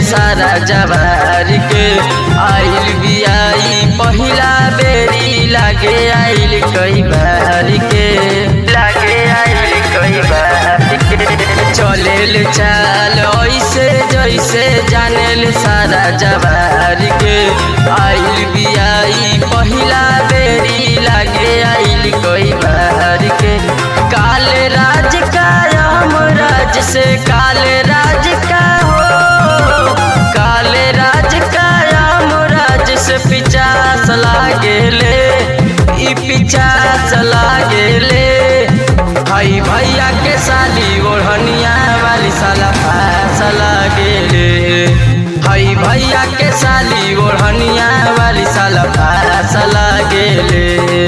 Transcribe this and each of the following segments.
सारा जवार के आइल बियाई पहिला बेरी लागे आइल कई बार के लागे आइल कई बार के चलेल चाल ऐसे जैसे जानेल सारा जवार के आइल बियाई पहिला बेरी लागे आइल कई बार के काले राज का हम राज से काले राज का हो काले राज का हम राज से पिचास लागेले ई पिचास लागेले भाई भैया के साली ओढ़निया वाली साला पास लागेले भाई भैया के साली ओढ़निया वाली साला पास लागेले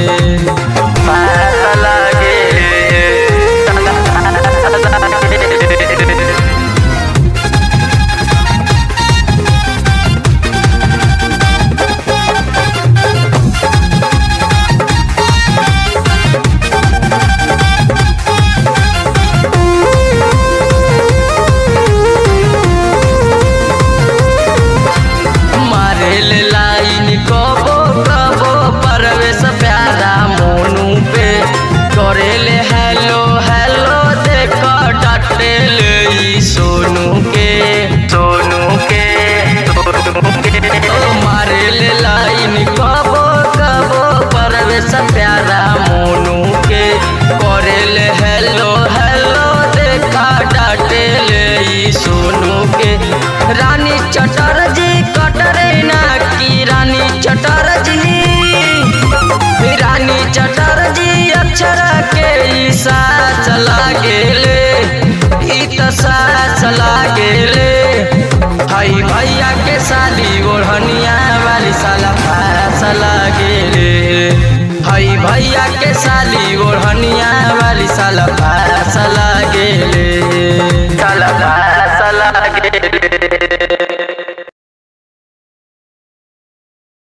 पास लागेले मारेल लाइन कबो कबो परवेश प्यारा मोनू पे करेले हेलो हेलो देख डटेल ई सोनू के सोनू के सोनू के ओ मारेल लाइन कबो कबो परवेश प्यारा मोनू के करेले हेलो हेलो देख डटेल ई सोनू के रानी चटर्जी कटरीना की रानी चटर्जी रानी चटर्जी अक्षर के ई सास लागेले ई त सास लागेले भाई भैया के साली ओढ़निया वाली साला पास लागेले भाई भैया के साली ओढ़निया वाली साला पास लागेले साला पास लागेले